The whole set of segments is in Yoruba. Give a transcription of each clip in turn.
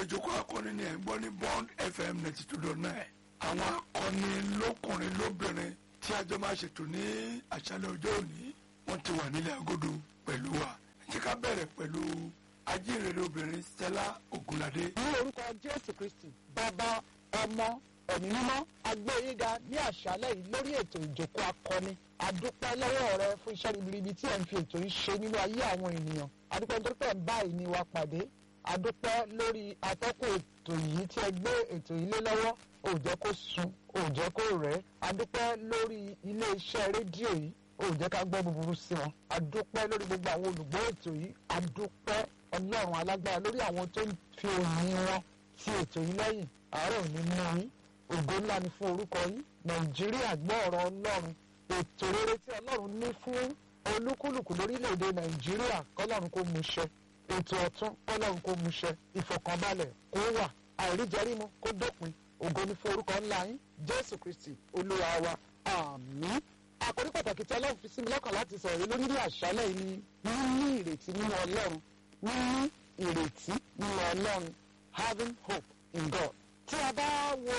ìjókòó akọni ni ẹ̀ ń gbọ́ ní bond fm ninety two dot nine àwọn akọni lọ́kùnrin lóbìnrin tí a jọ máa ṣètò ní àṣálẹ́ ọjọ́ òní wọ́n ti wà nílẹ̀ agodo pẹ̀lú wa ẹ jẹ́ ká bẹ̀rẹ̀ pẹ̀lú ajínrere obìnrin stella ogunlade. ní orúkọ jésù kristi bàbá ọmọ ẹ̀mí mímọ́ agbóyéga ní àṣálẹ́ yìí lórí ètò ìjókòó akọni àdúpẹ́ lọ́wọ́ rẹ fún iṣẹ́ ribiribi tí ẹ̀ ń fi ètò yìí ṣe nínú ayé àwọn ènìyàn àdúpẹ́ nítorí pé ẹ̀ ń bá ìní wa pàdé àdúpẹ́ lórí atọ́kùn ètò yìí tí ẹ gbé ètò yìí lé lọ́wọ́ ò jẹ́ kó sun ò jẹ́ kó rẹ̀ àdúpẹ́ lórí ilé iṣẹ́ rédíò yìí ò jẹ́ ká gbọ́ búburú sí wọn àdúpẹ́ lórí gbogbo àwọn olùgbọ́ ètò yìí àdúpẹ́ ọlọ́run alágbára lórí àwọn tó ń fi òyìn wọn ti ètò yìí lẹ́yìn àárọ̀ ní mú yín ògo ńlá ni fún orúkọ yín nàìjíríà gbọ́ ọ̀rọ̀ ọlọ́run ètò rere tí ọlọ́run ní fún olúkúlùkù lórílẹ̀‐èdè nàìjíríà kọ́lọ́run kó mú ṣẹ ètò ọ̀tún kọ́lọ́run kó mú ṣẹ ìfọ̀kànbalẹ̀ kó wà àìríjẹrímu kó dópin ògo ni fún orúkọ ńlá yín jésù kristi olúwa wa àmín àkórí pàtàkì tí ọlọ́run fi sí mi lọ́kàn láti sọ̀rọ̀ yìí lórí ní àṣálẹ̀ yìí ni níní ìrètí nínú ọlọ́run níní ìrètí nínú ọlọ́run having hope in God. tí a bá wo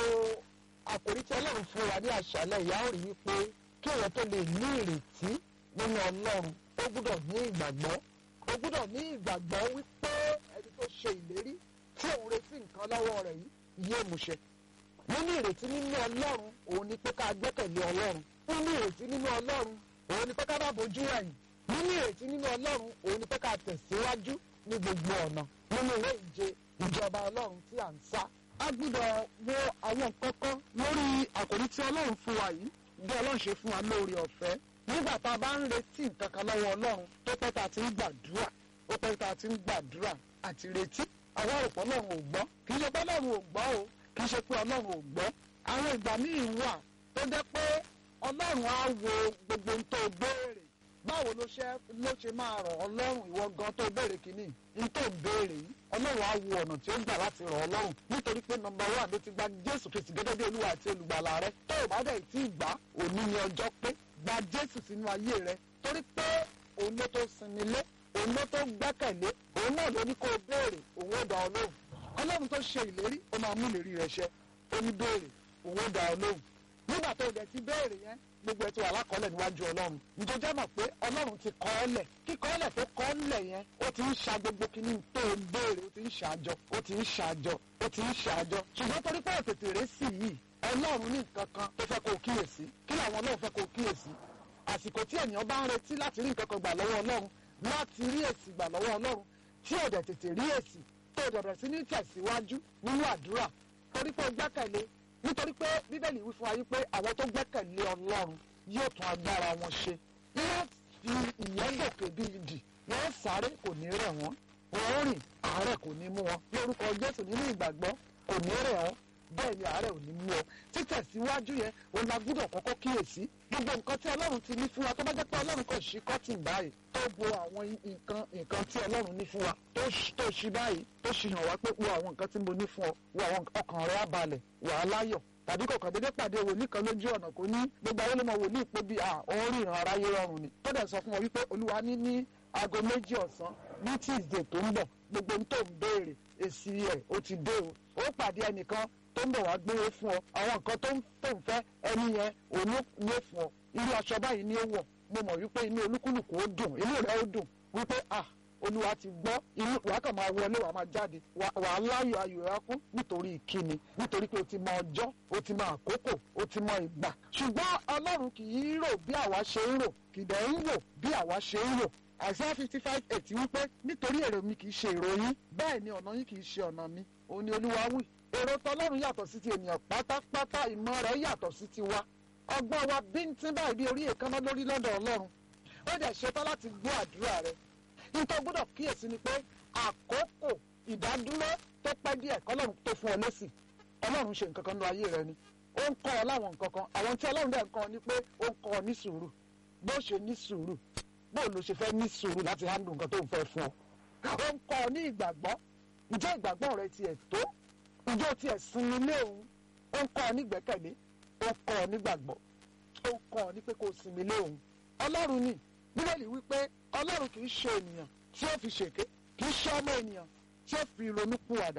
àkórí tí ọlọ́run fún wa ní àṣálẹ̀ yìí a ó rí wípé kí èèyàn tó lè ní ìrètí nínú ọlọ́run ó gbúdọ̀ ní ìgbàgbọ́ ó gbúdọ̀ ní ìgbàgbọ́ wípé ẹni tó ṣe ìlérí tí òun retí nǹkan lọ́wọ́ rẹ̀ yìí yóò múṣẹ. níní ìrètí nínú ọlọ́run òun ni pé ká gbẹ́kẹ̀lé ọlọ́run níní ìrètí nínú ọlọ́run òun ni pé ká bá bójú ẹ̀yìn níní ìrètí nínú ọlọ́run òun ni pé ká tẹ̀síwájú ní gbogbo ọ̀nà nínú ìwé ìje ìjọba ọlọ́run tí à ń sá. a gbúdọ̀ wo àwọn nǹkan kan lórí àkòrí tí ọlọ́run fún wa yìí bí ọlọ́run ṣe fún wa lórí ọ̀fẹ́ nígbà tá a bá ń retí nǹkan kan lọ́wọ́ ọlọ́run tó pẹ́ tá a ti ń gbàdúrà ó pẹ́ tá a ti ń gbàdúrà àti retí àwọn òpó ọlọ́run ò gbọ́ kì í ṣe pé ọlọ́run ò gbọ́ o kì í ṣe pé ọlọ́run ò gbọ́ àwọn ìgbà míì wà tó jẹ́ pé ọlọ́run á wo gbogbo ohun tó béèrè báwo ló ṣe ló ṣe máa rọ̀ ọ́ lọ́rùn ìwọ gan tó béèrè kínní n tó béèrè yìí ọlọ́run á wo ọ̀nà tí ó gbà láti rọ̀ ọ́ lọ́rùn nítorí pé nọmba one ló ti gba jésù kristi gẹ́gẹ́ bí olúwa àti olùgbàlà rẹ tó o bá dẹ̀ tí ì gbà òní ni ọjọ́ pé gba jésù sínú ayé rẹ torí pé òun ló tó sinmi lé òun ló tó gbẹ́kẹ̀lé òun náà ló ní kó o béèrè òun ó dá ọ lóhùn ọlọ́run tó ṣe ìlérí ó máa mú ìlérí rẹ ṣẹ ó ní béèrè òun ó dá ọ lóhùn nígbà tó o dẹ̀ ti béèrè yẹn gbogbo ẹ ti wà lákọọ́lẹ̀ níwájú ọlọ́run ǹjọ́jọ́ mọ̀ pé ọlọ́run ti kọ́ ọ́lẹ̀ kíkọ́ ọ́lẹ̀ tó kọ́ ọ́lẹ̀ yẹn ó ti ń ṣa gbogbo kínní tó o béèrè ó ti ń ṣàjọ ó ti ń ṣàjọ ó ti ń ṣàjọ ṣùgbọ́n torí pé òtètè rẹ̀ sì yìí ọlọ́run ní nǹkan kan tó fẹ́ kó o kíyèsí kí làwọn ọlọ́run fẹ́ kó o kíyèsí àsìkò tí ènìyàn bá ń retí láti rí nǹkan kan gbà lọ́wọ́ ọlọ́run láti rí èsì gbà lọ́wọ́ ọlọ́run tí ò dẹ̀ tètè rí èsì tó o dẹ̀bẹ̀ sí ní tẹ̀síwájú nínú àdúrà torí pé o gbẹ́kẹ̀lé nítorí pé bíbélì wí fún wa wípé àwọn tó gbẹ́kẹ̀lé ọlọ́run yóò tún agbára wọn ṣe wọ́n fi ìyẹn gòkè bí idì wọ́n sáré kò ní rẹ̀ wọ́n wọ́n rìn àárẹ̀ kò ní mú wọn lórúkọ jésù nínú ìgbàgbọ́ kò ní rẹ̀ wọ́n bẹ́ẹ̀ ni àárẹ̀ ò ní mú ọ títẹ̀síwájú yẹn òun la gbúdọ̀ kọ́kọ́ kíyèsí gbogbo nǹkan tí ọlọ́run ti ní fún wa tó bá jẹ́ pé ọlọ́run kò ṣí kọ́tìn báyìí tó bo àwọn nǹkan nǹkan tí ọlọ́run ní fún wa tó ṣí báyìí tó ṣì hàn wá pé wo àwọn nǹkan tí mo ní fún ọ wo àwọn ọkàn rẹ á balẹ̀ wà á láyọ̀ tàbí kọ̀ọ̀kan dédé pàdé wòlíì kan lójú ọ̀nà kò ní gbogbo àwọn olómọ wòlíì pé bí a òun rí ìran aráyé rọrùn ni tó dẹ̀ sọ fún wọn wípé olúwa ní ní aago méjì ọ̀sán ní tuesday tó ń bọ̀ gbogbo ohun tó ń béèrè èsì ẹ̀ ó ti dé o ó pàdé ẹnìkan tó ń bọ̀ wá gbére fún ọ àwọn nǹkan tó ń tó ń fẹ́ ẹni yẹn òun ní ó fún ọ irú aṣọ báyìí ni ó wọ̀ mo mọ̀ wípé inú olúkúlùkù ó dùn inú rẹ̀ ó dùn wípé ah olúwa ti gbọ́ inú wàá kàn máa wọlé wàá máa jáde wàá láyọ̀ ayọ̀ ẹ̀ kún nítorí ìkíni nítorí pé o ti mọ ọjọ́ o ti mọ àkókò o ti mọ ìgbà ṣùgbọ́n ọlọ́run kì í rò bí àwa ṣe ń rò kì dẹ̀ ń wò bí àwa ṣe ń rò Isaiah fifty five eight wípé nítorí èrò mi kì í ṣe èrò yín bẹ́ẹ̀ ni ọ̀nà yín kì í ṣe ọ̀nà mi òun ni olúwa wí èrò tọlọ́run yàtọ̀ sí ti ènìyàn pátápátá ìmọ̀ rẹ̀ yàtọ̀ sí ti wa ọgbọ́n wa bíntín báyìí bí orí èékánná lórí lọ́dọ̀ ọlọ́run ó dẹ̀ ṣetán láti gbọ́ àdúrà rẹ̀ nítorí gbọ́dọ̀ kíyèsí ni pé àkókò ìdádúró tó pẹ́ díẹ̀ kọ́lọ́run tó fún ọ lésì ọlọ́run ṣe nǹkan kan nínú ayé rẹ ni ó ń kọ́ ọ láwọn nǹkan kan àwọn tí ọlọ́run dẹ̀ ń kọ́ ọ ni pé ó ń kọ́ ọ ní sùúrù bó ṣe ní sùúrù bó ló ṣe fẹ́ ní sùúrù láti handle nǹkan tó ń fẹ́ fún ọ ó ń kọ́ ọ ní ìgbàgbọ́ ǹjẹ́ ìgbàgbọ́ rẹ tiẹ̀ tó ǹjẹ́ o tiẹ̀ sinmi lé òun ó ń kọ́ ọ ní ìgbẹ́kẹ̀lé ó ń kọ́ ọ ní gbàgbọ́ ó ń kọ́ ọ ní pé kó o sinmi lé òun ọlọ́run ni bíbélì wípé ọlọ́run kì í ṣe ènìyàn tí ó fi ṣèké kì í ṣe ọmọ ènìyàn tí ó fi ronú pìwàdà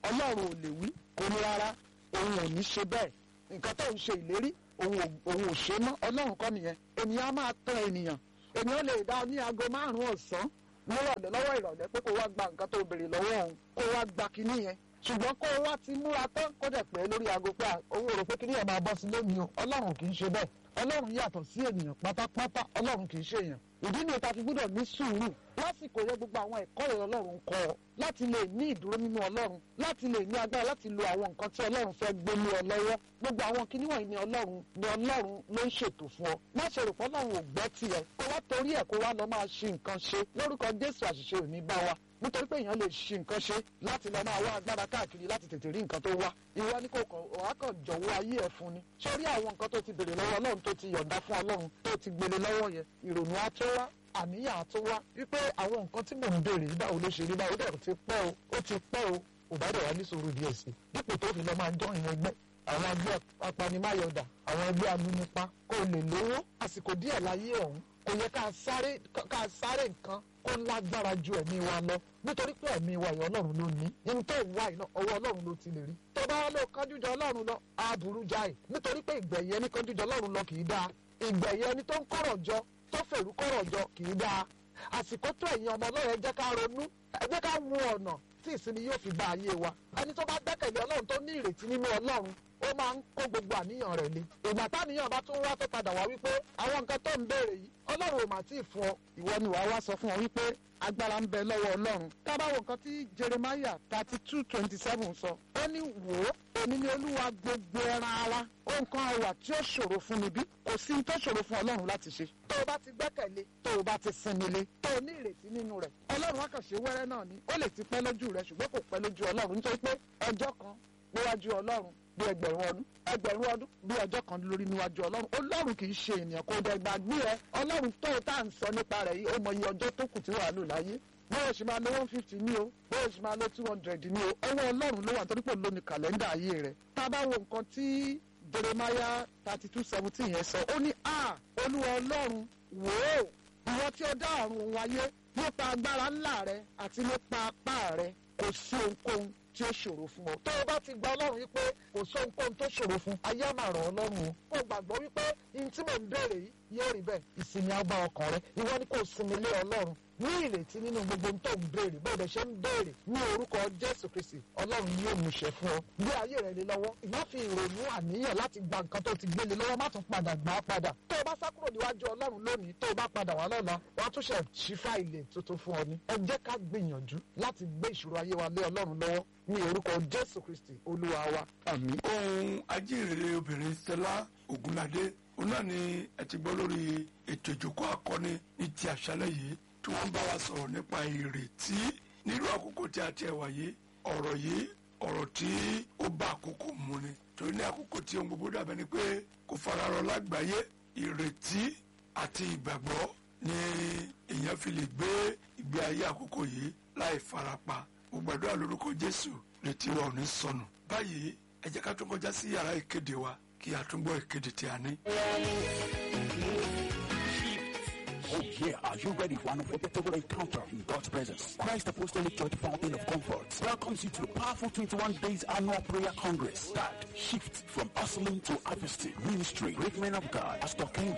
ọlọ́run ò lè wí kò ní rárá òun ò ní ṣe bẹ́ẹ̀ nǹkan tó ń ṣe ìlérí òun ò òun ò ṣe mọ́ ọlọ́run kọ́ nìyẹn ènìyàn á máa tán ènìyàn ènìyàn lè dá ọ ní aago márùn-ún ọ̀sán nírọ̀lẹ́ lọ́wọ́ ìrọ̀lẹ́ pé kó wá gba nǹkan tó béèrè lọ́wọ́ òun kó wá gba kinní yẹn ṣùgbọ́n kó wá ti múra tán kó dẹ̀ pẹ́ lórí aago pé owó rò pé kinní yẹn máa bọ́ sí lónìí o ọlọ́run kì í ṣe bẹ́ẹ̀ ọlọ́run yàtọ̀ sí ènìyàn pátápátá ọlọ́run kì í ṣe èèyàn ìdí ni ta fi gbọ́dọ̀ ní sùúrù lásìkò yẹ gbogbo àwọn ẹ̀kọ́ yẹn ọlọ́run kọ́ ọ láti lè ní ìdúró nínú ọlọ́run láti lè ní agbára láti lo àwọn nǹkan tí ọlọ́run fẹ́ gbé lé ọ lọ́wọ́ gbogbo àwọn kinní wọ̀nyí ni ọlọ́run ni ọlọ́run ló ń ṣètò fún ọ má ṣe rò pé ọlọ́run ò gbọ́ tiẹ̀ kó wá torí ẹ̀ kó wá lọ máa ṣe nǹkan ṣe lórúkọ jésù àṣìṣe ò ní bá wa nítorí pé èèyàn lè ṣe nǹkan ṣe láti lọ máa wá agbára káàkiri láti tètè rí nǹkan tó wá ìwọ ni kò kàn wá kàn jọ̀wọ́ ayé ẹ̀ fún ni sórí àwọn nǹkan tó ti béèrè lọ́wọ́ ọlọ́run tó ti yọ̀ǹda fún ọlọ́run tó ti gbélé lọ́wọ́ yẹn ìrònú á tó wá àníyàn á tó wá wípé àwọn nǹkan tí mò ń béèrè yìí báwo ló ṣe rí báwo dẹ̀ ti pẹ́ o ó ti pẹ́ o ò bá dẹ̀ wá ní sòrò díẹ̀ sí dípò tó fi lọ máa jọ ìyẹn ẹgbẹ́ àwọn ẹgbẹ́ apanimáyọ̀dà àwọn ẹgbẹ́ amúnipa kó o lè lówó àsìkò díẹ̀ láyé ọ̀hún kò yẹ ká sáré ká sáré nǹkan kó lágbára ju ẹ̀mí wa lọ nítorí pé ẹ̀mí wa yọ ọlọ́run ló ní ihun tó ń wá iná ọwọ́ ọlọ́run ló ti lè rí tó bá lọ kánjújọ ọlọ́run lọ á burú jáì nítorí pé ìgbẹ̀yẹ ẹni kánjújọ ọlọ́run lọ kì í dáa ìgbẹ̀yẹ ẹni tó ń kọ̀rọ̀ jọ tó fèrú kọ̀rọ̀ jọ kì í dáa àsìkò tó ẹ̀yin ọmọ ọlọ́run ẹ jẹ́ ká ronú ẹ jẹ́ ká wo ọ̀nà tí ìsinmi yóò fi bá ayé wa ẹni tó bá gbẹ́kẹ̀lé ọlọ́run tó ní ìrètí nínú ọlọ́run ó máa ń kó gbogbo àníyàn rẹ̀ le ìgbà táníyàn bá tún wá tó padà wá wípé àwọn nǹkan tó ń béèrè yìí ọlọ́run ò mà tí ì fún ọ ìwọ ni wàá wá sọ fún ọ wípé agbára ń bẹ lọ́wọ́ ọlọ́run ká bá wo nǹkan tí jeremiah thirty two twenty seven sọ ó ní wò ó èmi ni olúwa gbogbo ẹran ara ó nǹkan àwà tí ó ṣòro fún mi bí kò sí ní tó ṣòro fún ọlọ́run láti ṣe tó o bá ti gbẹ́kẹ̀lé tó o bá ti sinmi lé tó o ní ìrètí nínú rẹ̀ ọlọ́run àkànṣe wẹ́rẹ́ náà ni ó lè ti pẹ́ lójú rẹ̀ ṣùgbọ́n kò pẹ́ lójú ọlọ́run nítorí pé ọjọ́ kan níwájú ọlọ́run bí ẹgbẹ̀rún ọdún ẹgbẹ̀rún ọdún bí ọjọ́ kan lórí níwájú ọlọ́run ọlọ́run kì í ṣe ènìyàn kò dẹ̀ gbàgbé ẹ ọlọ́run tó tá à ń sọ nípa rẹ̀ yìí ó mọ iye ọjọ́ tó kù tí wàá lò láyé bóyá ṣe máa lo one fifty ní o bóyá ṣe máa lo two hundred ní o ọwọ́ ọlọ́run ló wà nítorí pé òun ní kàlẹ́ndà ayé rẹ̀ tá a bá wo nǹkan tí jeremiah thirty two seventeen yẹn sọ ó ní a olúwa ọlọ́run wò ó ìwọ tí ó dá ọ̀run òun ayé nípa agbára ńlá rẹ àti nípa apá rẹ kò sí ohunkóhun tí ó ṣòro fún ọ. tó o bá ti gba ọlọ́run wípé kò sí ohunkóhun tó ṣòro fún ayé á máa ràn ọ́ lọ́rùn o. kó o gbàgbọ́ wípé ihun tí mò ń béèrè yìí yóò rí bẹ́ẹ̀ ìsinmi á bá ọkàn rẹ ìwọ ni kò sinmi lé ọlọ́run ní ìrètí nínú gbogbo ohun tó ń béèrè bó o lè ṣe ń béèrè ní orúkọ jésù kristi ọlọ́run yóò mú ṣe fún ọ bí ayé rẹ lé lọ́wọ́ ìyá fi ìrònú àníyàn láti gba nǹkan tó ti gbé lé lọ́wọ́ má tún padà gbà á padà tó o bá sá kúrò níwájú ọlọ́run lónìí tó o bá padà wá lọ́la wọ́n á tún ṣe ṣí fáìlì tuntun fún ọ ní ẹ jẹ́ ká gbìyànjú láti gbé ìṣòro ayé wa lé ọlọ́run lọ́wọ́ ní orúkọ jésù kristi olúwa wa àmín. ohun ajínrere obìnrin stella ogunlade òun náà ni ẹ ti gbọ́ lórí ètò ìjókòó akọni ní ti àṣálẹ́ yìí tí wọ́n bá wa sọ̀rọ̀ nípa ìrètí nírú àkókò tí a ti ẹ̀ wáyé ọ̀rọ̀ yìí ọ̀rọ̀ tí ó bá àkókò mu ni torí ní àkókò tí ohun gbogbo dàbẹ́ ni pé kò fararọ lágbàáyé ìrètí àti ìgbàgbọ́ ni èèyàn fi lè gbé ìgbé ayé àkókò yìí láì farapa mo gbàdúrà lórúkọ jésù retí wa ò ní sọnù báyìí ẹ jẹ́ ká tún kọjá sí yàrá ìkéde wa kí a tún gbọ́ ìkéde tí a ní. Oh yeah, are you ready for an unforgettable encounter in God's presence? Christ Apostolic Church Fountain of Comfort welcomes you to the powerful 21 days annual prayer congress that shift from hustling to harvesting ministry. Great men of God, Pastor Ken